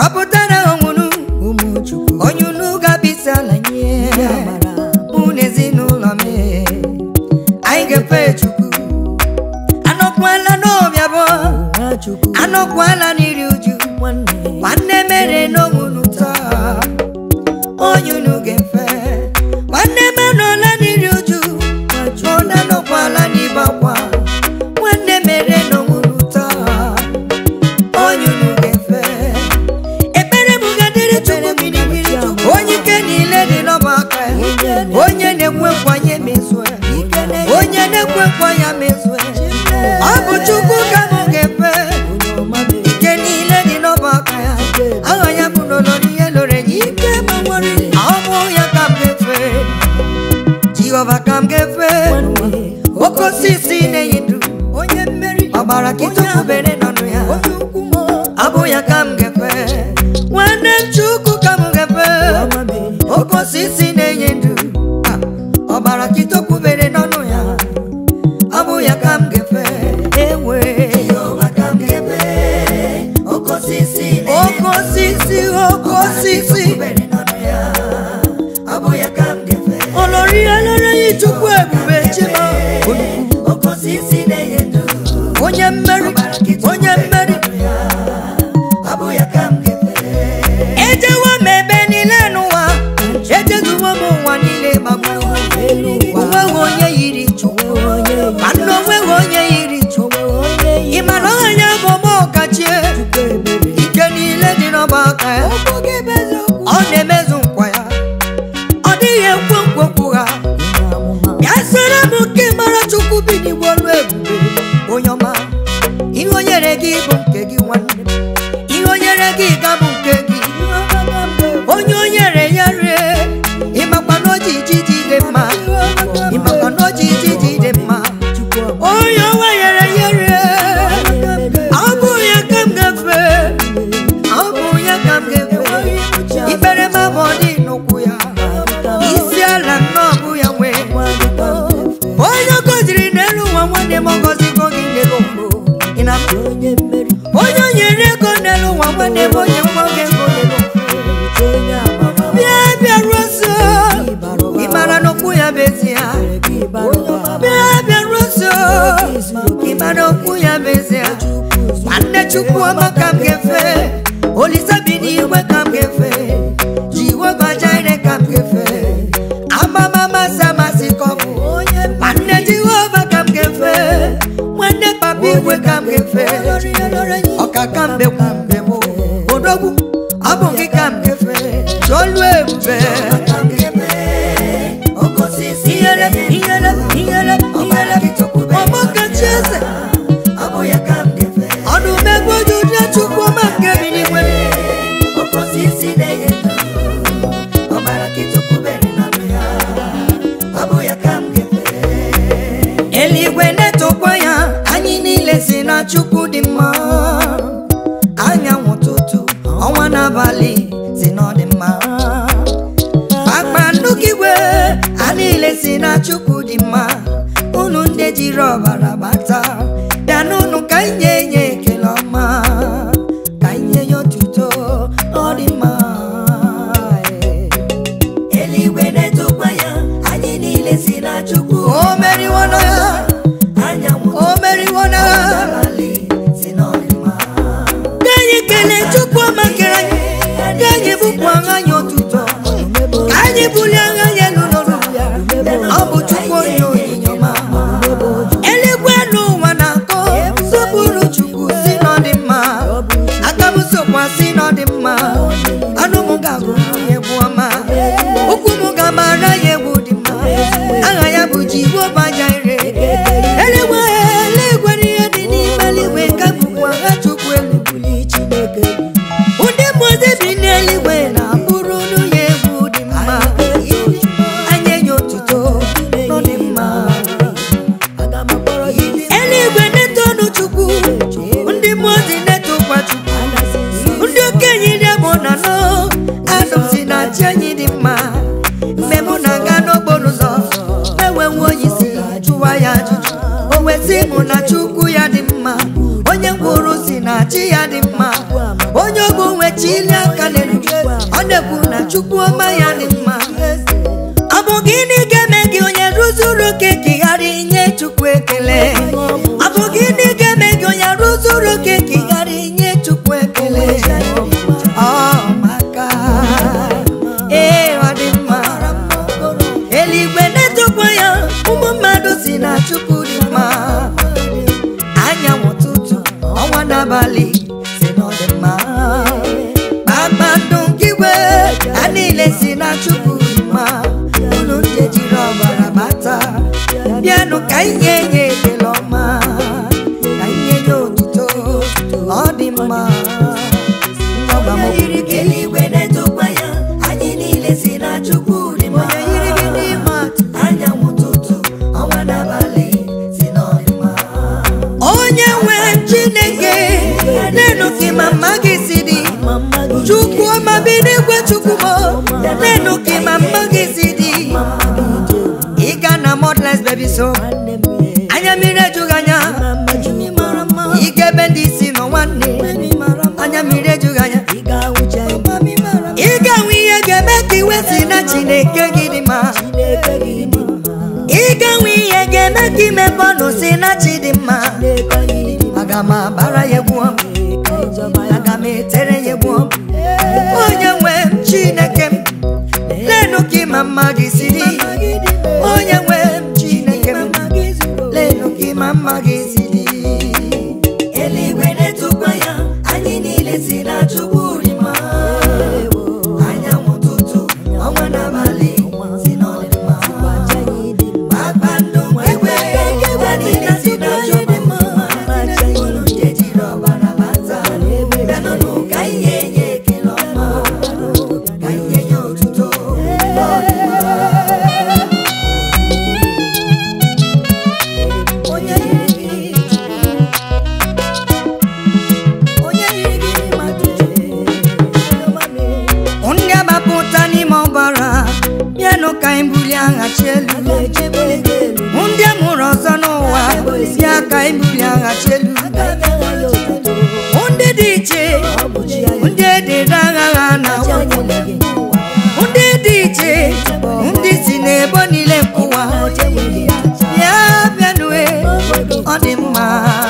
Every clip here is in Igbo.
gbapụtara onwunu ụmụ chukwu onye unu ga-abịsa ala nye ndị amara mụ na ezinụlọ m anyị ga-efe chukwu anọkwala n'obi abụọ nwa chukwu anọkwala n'iri uju nwanne nwanne mere n'onwunu taa onye unu ga-efe nwanne m anọla n'iri uju ụda anọkwala n'ibe akwa nwanne mere n'onwunu taa onye unu ga-efe ekpere m ga-adịrị chukwu gịrịgịrị chukwu onye ike niile dị n'ọba aka ya onye na-ekwe nkwa ya emezue onye na-ekwe nkwa ya mezue ọ bụ chukwu ka m ga-efe onye ọma mere ike niile dị n'ọba aka ya aha ya bụ n'olori ihe loro enyi ike ma nwere ọ bụ ya ka m ga-efe jehova ka m ga-efe nwanne oke osisi na-enyi ndụ onye mmeri ọgbara kịtụkwubere n'ọnụ ya onye ukwu m ọ bụ ya ka m ga-efe nwanne m chukwu ka m ga-efe ọma mere oke osisi na-enye ndụ Ah, ọbara kịtọkwubere n'ọnụ ya ọ bụ ya ka m ga-efe ewe oke osisi oke osisi olori elere ya chukwu ebube chima onye mmeri onye mmeri ejewo m ebe niile n'ụwa ejezuwo m ụwa niile gbagbuo onweghị onye yiri chukwu ma nna onweghị onye yiri chukwu ị ma na ọha ya bụ ọma ọkachie ike niile dị n'ọba aka ya ọ na-emezu nkwa ya ọ dịghị ekwe nkwekwu ha ya sere m nke mara chukwu bi n'igwe ọlụ ebube onye ọma ihe o nyere gị bụ nke gị nwanne ihe o nyere gị ga bụ nke gị onye o nyere ya rie ịmakwa na o ji ijiji dị mma ịmakwa na o ji ijiji dị mma onye ọnwa nyere ya rie ọ bụ ya ka m ga-efe ọ bụ ya ka m ga-efe ikpere m abụ dị n'ụkwụ ya isi ala nnọọ bụ ya nwee onye ọ gọziri n'elu ụwa nwanne m ọ gọzigo gị n'elu ụwa Ị na- onye mmeri onye o nyere ego n'elu ụwa nwanne m onye nwa gị ego n'elu ụwa onye amara bịa bịaruo nso ị mara n'okwu ya bụ ezi ya bịa bịaruo nso ị mara okwu ya bụ ezi ya nwanne chukwu ọma ka m ga-efe olise bi n'igwe ka m ga-efe jehova jire ka m ga-efe amamamasị amasị ka ọ bụ nwanne jehova ka m ga-efe nwanne papa igwe ka m ga-efe ọkaka mbe kwa mbe bụ odogwu ọ bụ gị ka m ga-efe chọlụ ebube ihere ihere ihere ihere ọgbakachi eze ọdụ megbu ojuju chukwu ọma nke bi n'igwe eluigwe na-etokwa ya anyị niile si na chukwu dị mma anyanwụ ụtụtụ ọnwa n'abalị si na ọ dị mma kpakpando igwe a niile si na chukwu dị mma unu ndị jiri ọbara bata bịa n'unu ka anyị nye nye ekele ọma ka anyị nye ya otuto ọ dị mma eluigwe na-etokwa ya anyị niile si na chukwu o meriwo na ya anyanwụ o meriwo na ya abalị si na ọ dị mma ka anyị kelee chukwu ọma kere anyị ka anyị bụkwa anyị otuto ka anyị bulie agha ya elu n'olu ya ọ bụ chukwu onye onyinye ọma eluigwe n'ụwa na-akọ sọpụrụ chukwu si na ọ dị mma aka m sokwa si na ọ dị mma anụ m ga-agụ ya egwu ọma ụkwụ m ga-amara ya egwu dị mma aha ya bụ jehova jaire eluigwe eluigwe n'ihe dị n'ime eluigwe ka bụkwa agha chukwu elu buli chineke ndị mmụọzi bi n'eluigwe na-abụrụ unu ya egwu dị mma anyị enye otuto nọ dị mma aga m akpọrọ gị ndị eluigwe na-etonu chukwu ndị mmụọzi na-etokwa chukwu anasị nsọ ndị okenye dị mụ na nọ anụ si na chi anyị dị mma mgbe mụ na-aga n'okporo ụzọ enwenwe onye si jụwa ya ajụjụ o wesị mụ na chukwu ya dị mma onye mkpụrụ si na chi ya dị mma onye ogbu nwe chili aka n'elu ọ na-ekwu na chukwu ọma ya dị mma ọ bụ gịnị ga-eme gị onye rụzuru oke ka ị ghara inye chukwu ekele ọ bụ gịnị ga-eme gị onye rụzuru oke ka ị ghara inye chukwu ekele ọ maka ee ọ dị mma eluigwe na-etokwa ya ụmụ mmadụ si na chukwu dị mma anyanwụ ụtụtụ ọnwa n'abalị si na ọ dị mma kpakpando nke igwe ha niile si na chukwu dị mma unu ndị jiri ọbara bata bịanụ ka inye nye ekele ọma ka inye nye otuto ọ dị mma ọgba m yiri gị eluigwe na-etokwa ya anyị niile si na chukwu dị mma onye yiri gị n'ime atụ anyanwụ ụtụtụ ọnwa n'abalị si na ọ dị mma onye nwe chineke nenu gị ma mma gị si dị chukwu ọma bi n'igwe chukwu m nenu gị ma mma gị si dị ịga na modles baby so anya mmiri ejughị anya ịga ebe ndị isi nọ nwanne anya mmiri ejughị anya ị ga-enwe ihe ga-eme ka iwe si na chineke gị dị mma ị ga-enwe ihe ga-eme ka imepe ọnụ si na chi dị mma aga m abara ya egwu ọm aga m etere ya egwu ọm onye nwe m chineke m lenu ka ịma mma gị si dị onye nwe m chineke m lenu ka ịma mma gị si dị eluigwe na-etokwa ya anyị niile si na chukwu dị mma anyanwụ ụtụtụ ọnwa n'abalị si na ọ dị mma kpakpando nke igwe ha niile si na chukwu dị mma unu ndị jiri ọbara bata bịanụnụ ka ihe nye ekele ọma ka ihe nye otuto ọ dị mma onye yiri gị onye yiri gị mmadụ ndị agbapụta n'ime ọbara bịanụ ka anyị bulie aghachi elu ndị amụrụ ọzọ n'ụwa bịa ka anyị bulie aghachi elu ndị dị iche ndị edere agha ha na ndị dị iche ndị si n'ebo niile nke ụwa bịa bịanue ọ dị mma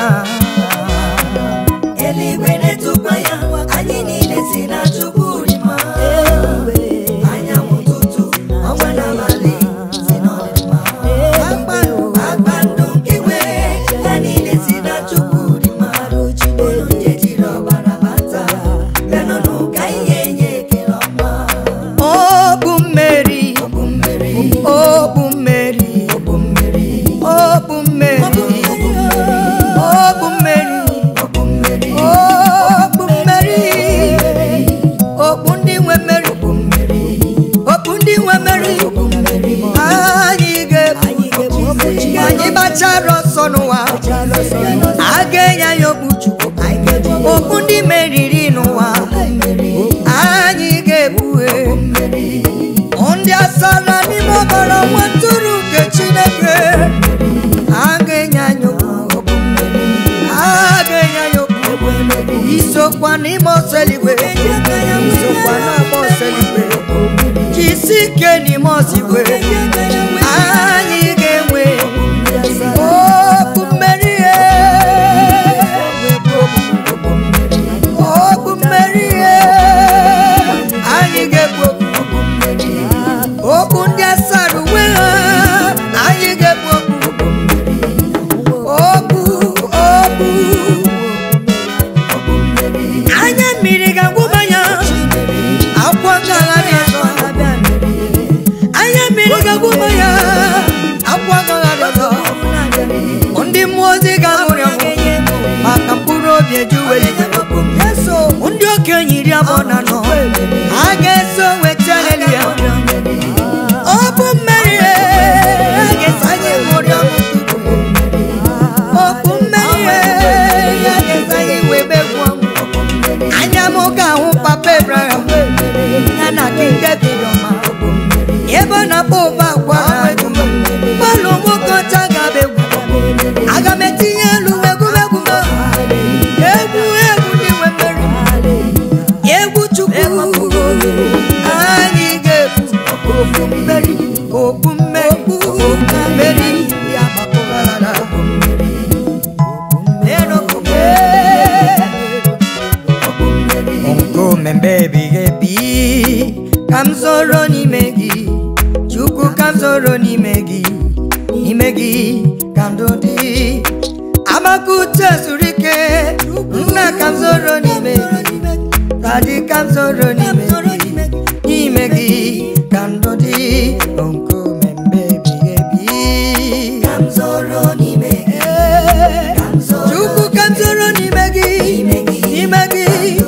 eluigwe na-etokwa ya anyị niile si na chukwu dị mma anyanwụ ụtụtụ ọnwa n'abalị si na ọ dị mma kpakpando nke igwe ha niile si na chukwu dị mma unu ndị jiri ọbara bata bịanụnụ ka ihe nye ekele ọma ọ bụ mmeri bụ mmeri ọ bụ mmeri bụ mmeri ọ bụ mmeri ọ bụ mmeri ọ bụ mmeri okpu mmeri okpu ndị nwe mmeri bụ mmeri okpu ndị nwe mmeri bụ mmeri anyị ga-ebu anyị gbachara ọsọ n'ụwa a ga-enye anyị okpu chukwu okpu ndị meriri n'ụwa anyị ga-ebue ndị asara n'ime ọbara nwa ntụrụ nke chineke a ga-enye anyị okpu a ga-enye anyị okpu isokwa n'ime ọsọ eluigwe isokwa n'agba ọsọ eluigwe jisi ike n'ime ọsọ igwe anyị ga-enwe okpu mmeri okpu mmeri anyị ga-ekwu okpu okpu ndị asara uwe ha anyị ga-ekwu okpu okpu okpu anya mmiri ga-agwụba ya akwa gagharị ọzọ anya mmiri ga-agwụba ya akwa gagharị ọzọ ndị mmụọ ozi ga-anwụrị ọnwụ maka mkpụrụ obi ejuwe ndị okenye iri abụọ na anọ a ga-eso weta haleluya ọ bụ mmeri a ga-eso anyị ṅụrị ọṅụ okpu mmeri a ga-eso anyị wee begwu ọṅụ anya m ga-ahụ papa Abraham ya na King David ọma ebe ọ na-akpọ ụba agwa gbalụ nwoke ọcha ga-abịa egwu aga m etinye elu egwuregwu m egwu egwu ndị nwe mmeri egwu mmemme ebighị ebi ka m zoro n'ime gị chukwu ka m zoro n'ime gị n'ime gị ka ndụ dị amaka uche zuru ike nna ka m zoro n'ime gị Daddy ka m zoro n'ime gị n'ime gị ka ndụ dị nkume mgbe ebighị ebi Ka m zoro n'ime gị, ka m zoro Chukwu ka m zoro n'ime gị n'ime gị, n'ime gị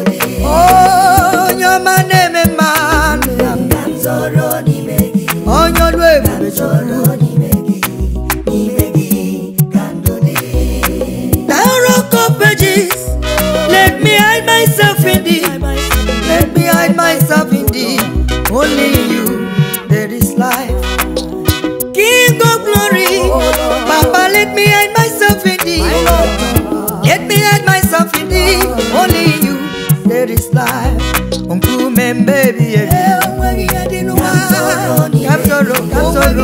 onye ọma na-eme mma ka m zoro n'ime gị, onye ọlụ ebube Chukwu zoro n'ime gị, n'ime gị ka ndụ dị. Thou rock of ages, let me hide myself in thee. Let me hide myself in thee. Only in you there is life. King of glory, Papa, let me hide myself in thee. Let me hide myself in thee. Only in you there is life. Nkume baby, Kapsoro, kapsoro,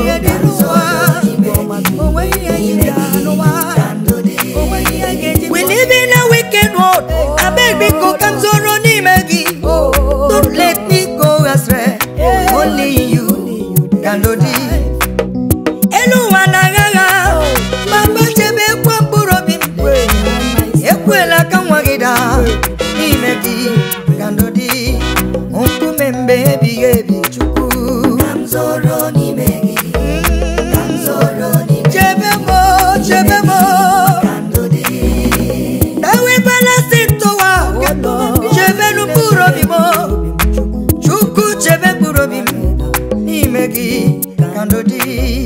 We live in a wicked world. I beg me go come zoro n'ime gị. Don't let me go astray. Only you can do this. Elu ụwa na-agha agha. Papa chebe ekwe mkpụrụ obi m. Ekwela ka nwa gị daa. N'ime gị ka ndụ dị. Nkume mgbe ebighị ebi Chukwu. Ka m zoro n'ime gị, ka m zoro n'ime Chebe m, chebe m. ka ndụ dị. ewebela si ntụwa chebenu mkpụrụ obi m chukwu chebe mkpụrụ obi m n'ime gị ka ndụ dị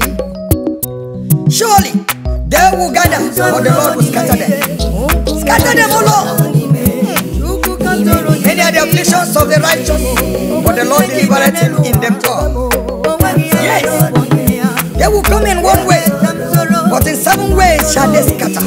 surely they will gather but the lord will scatter them scatter them o lord many are the afflictions of the righteous but the lord delivereth him in them all yes they will come in one way but in seven ways shall they scatter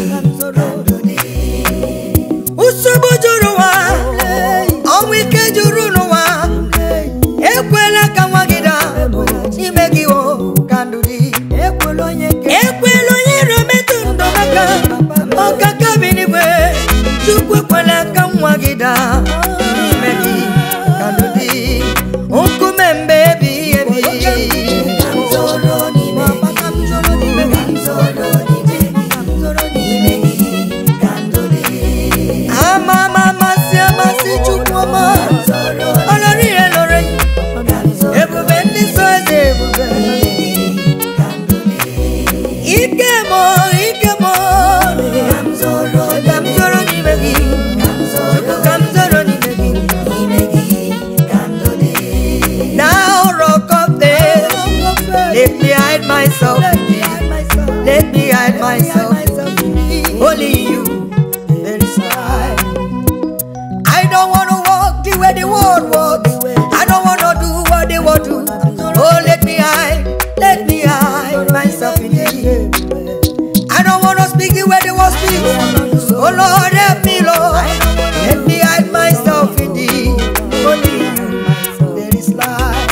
nsogbu juru ụwa ọnwụ ike juru n'ụwa ekwela ka nwa gị daa n'ime gị o ka ndụ dị ekwela onye iro metụ ndụ aka ọkaka bi n'igwe chukwu ekwela ka nwa gị daa n'ime gị ka ndụ dị nkume mgbe ebighị ebi Ka m zoro n'ime gị, ka m zoro n'ime gị, n'ime gị ka ndụ dị. ama ama amasị amasị chukwu ọma Zoro ọlọrọ ihe lọrọ yi ka m zoro ebube ndị so eze ebube ka ndụ dị. ike mọ ike mọ Ka m zoro ka m zoro n'ime gị ka m zoro chukwu ka m zoro n'ime gị n'ime gị ka ndụ dị. now rock of faith let me hide myself let me hide myself only you there is life I don't want to walk the way the world walks I don't want to do what they want to oh let me hide let me hide myself in you I don't want to speak the way they want to speak. Oh Lord, help me, Lord. Let me hide myself in thee. Only you, there is life.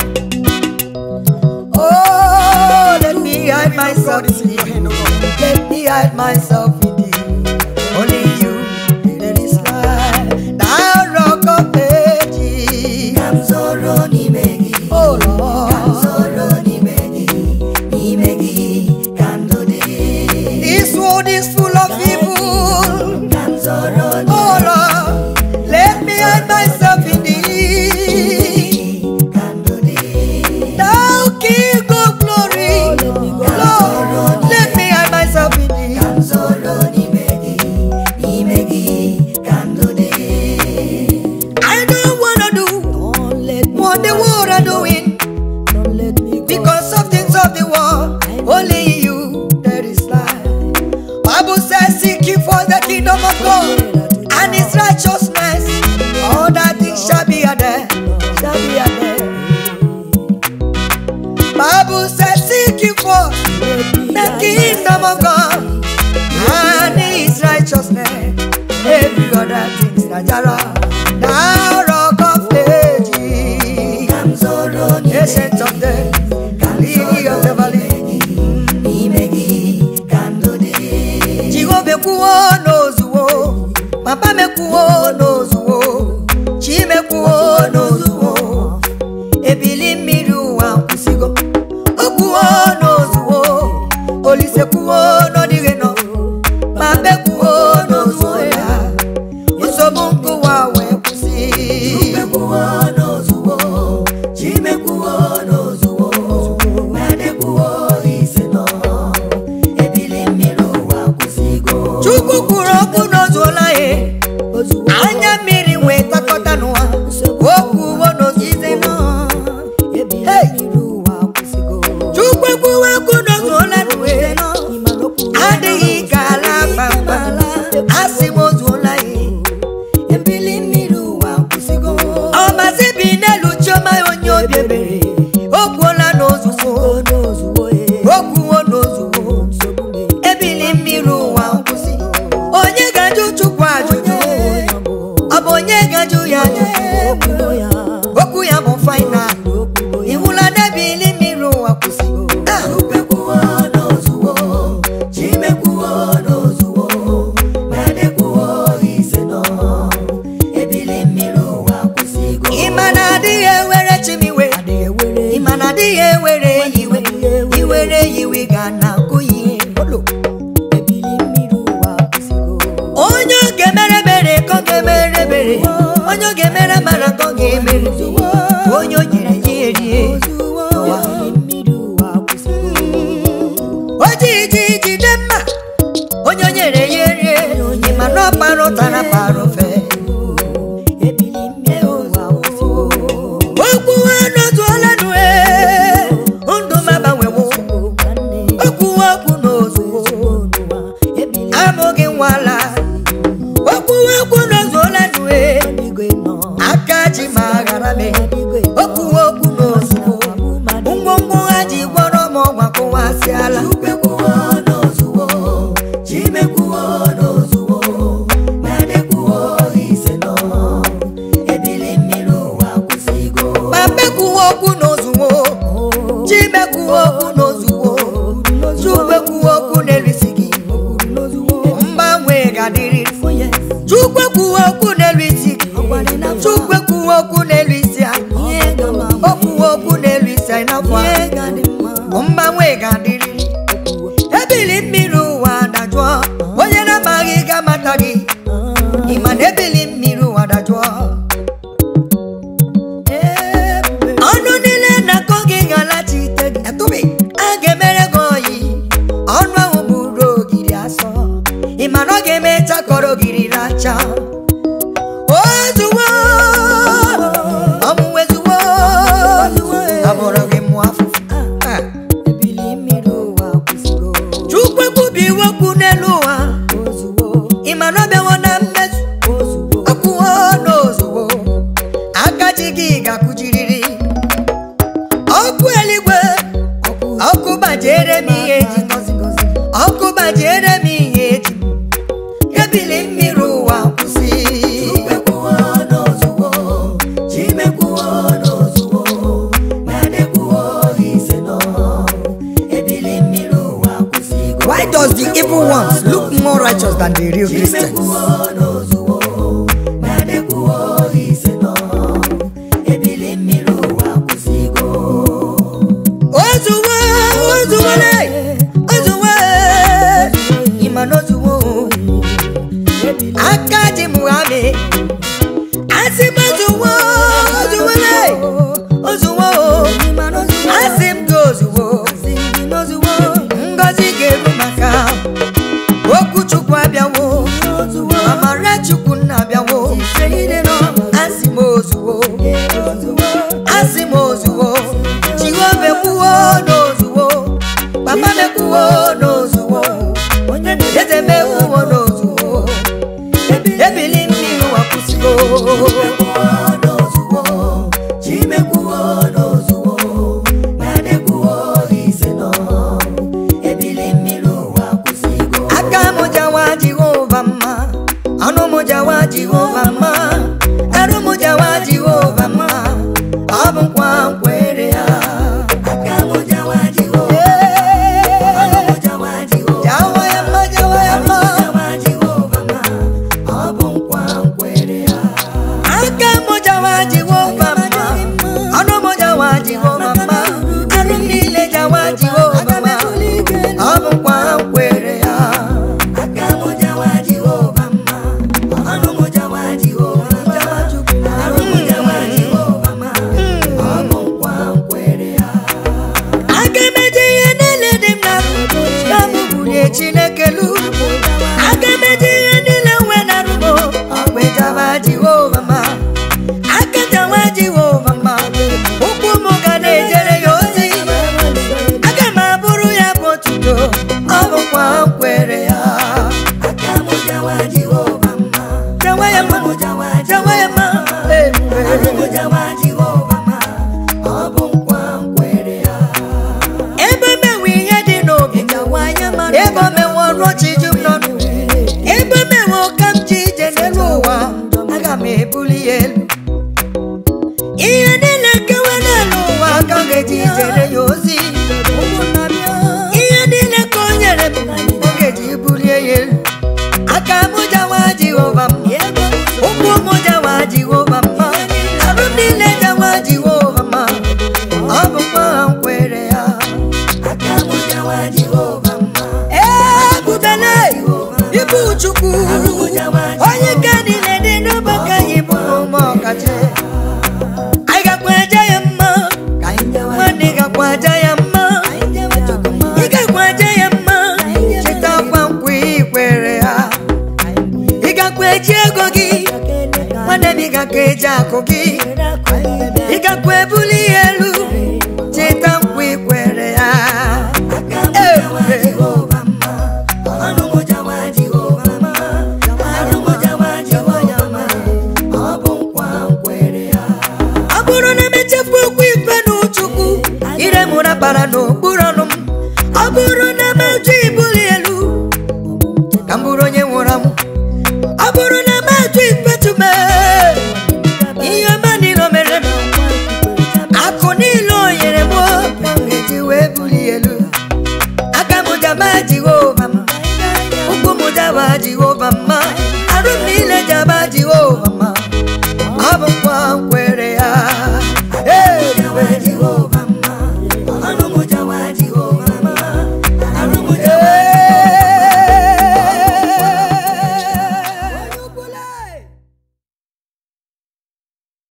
Oh, let me hide myself in thee. Let me hide myself in thee. Only you, there is life. Thou rock of ages. Ka m zoro n'ime gị, Oh ka m Lord, zoro n'ime gị, n'ime gị ka ndụ dị. this world is full of evil. Ka m zoro Oh Lord, let me hide myself in thee. ka ndụ dị. Thou King of glory, Lord, let me hide myself in thee. Ka m zoro n'ime gị, n'ime gị ka ndụ dị. I don't wanna do what the world are doing because of things of the world. Only in you there is life. Bible says, "Seek ye for the kingdom of God and His righteousness. All that things shall be added, shall be added." Bible says, "Seek ye for the kingdom of God and His righteousness." Every other things that are now rock of ages, Ka m zoro n'ime ancient of days, lily of the valley. n'ime gị ka ndụ dị. Jehova ekwuwo n'ozuwo, papa m ekwuwo n'ozuwo, chi m ekwuwo n'ozuwo. okwuwo n'ozizi nọ Hey! chukwu ekwuwo okwu n'ozuola n'uwe adịghị ka ala kpamkpam asị m ozuola ya ọmasị bi n'elu chioma onye obi ebere o kwuola n'ozuzo okwuwo n'ozuzo ebili mmiri ụwa nkwụsị onye ga-ajụ chukwu ajụjụ ọ bụ onye ga-ajụ ya ajụjụ okwu ya bụ fainal iwula n'ebili mmiri ụwa kwụsị Ah! ịma na adịghị ewere chimiwe ịma na adịghị ewere iwe iwere iwe ga na akụghị onye oge mere mere ka ọ ga-emere mere onye oge mere mara ka ọ ga-emere onye o nyere ya erie o ji ji jide mma onye o nyere ya erie ịma na ọ kpara ụtara kpara ofe okwu n'ozuola nue ndụ m agbanwewo okwu okwu n'ozuo amụghị nwala okwu okwu n'ozuola nue aka ji ma ghara me okwu okwu n'ozuo ngwongwo ha ji gwọrọ m ọgwa kụwasịala papekwuo okwu n'ozuwo chimekwuo okwu n'ozuwo chukwekwuo okwu n'elisi gị mgbanwe ga-adịrị chukwekwuo okwu n'elu isi gị chukwekwuo okwu n'elu isi anyị okwuo okwu n'elu isi anyị n'afọ a mgbanwe ga-adịrị ebili mmiri ụwa dajụọ onye na-amaghị ga-amata gị ịma na ebili mmiri ụwa dajụọ ọnụ niile na-akọ gị ga-alachite gị etụbi a ga-emere gị oyi ọnụ ahụ bụrụ ogiri asọ ịma na ọ ga-emecha kọrọ ogiri racha ozuwo ọmụwezuwo abụrụ gị mụọ afụfụ Ah. chukwu ekwubiwo okwu n'elu ụwa ịma na ọ bịawo na mmezu okwuwo n'ozuwo aka ji gị ga-akụjiriri ọkụ eluigwe ọkụ gbajiere m ihe eji ọkụ gbajiere m ihe eji ebili mmiri ụwa kwụsị Why does the evil ones look more righteous than the real Christians? Ozuwo, ozuwole, ozuwo, ịma na ozuwo, aka ji Muhammed, asị m ozuwo, ozuwole, ozuwo, asị m gị ozuwo, ngọzi ga-eru maka okwu Chukwu abịawo, amara Chukwu nna abịawo, asị m ozuwo, ya elu ihe niile kewe n'elu ụwa ka ọ ga-eji jere ya ozi ihe niile ka o nyere m ọ ga-eji bulie ya elu aka m jawa jehova mma ụkwụ m jawa jehova mma arụ m niile jawa jehova mma ọ bụkwa ha nkwere ya aka m jawa Jehova mma ebubele ibu chukwu onye nke niile dị n'ụbọchị anyị bụ ụmụ ọkacha anyị gakwa aja ya mma ka anyị jawa nwanne gakwa aja ya mma anyị jawa Chukwu mma ị gakwa aja ya mma chetakwa nkwa ikwere ha ị gakwa eji ego gị nwanne m ị gakwa eji akụ gị ị gakwa ebuli ya elu cheta nkwa ikwere ya aka m jawa Jehova mma ọnụ m jawa Jehova mma arụ m jawa Jehova mma ọ bụ nkwa nkwere ya ọ bụrụ na emechefu okwu ikpe n'ụchukwu ire mụra bara n'okpuru ọnụ m ọ bụrụ na mejụ ibuli elu ka m bụrụ onye nwụrụ anwụ ọ bụrụ na mejụ ifetume ihe ọma niile o mere m akụ niile o nyere m ka m ga-eji wee buli elu aka m jaba jehova m ụkwụ m jaba jehova mma arụ m niile jaba jehova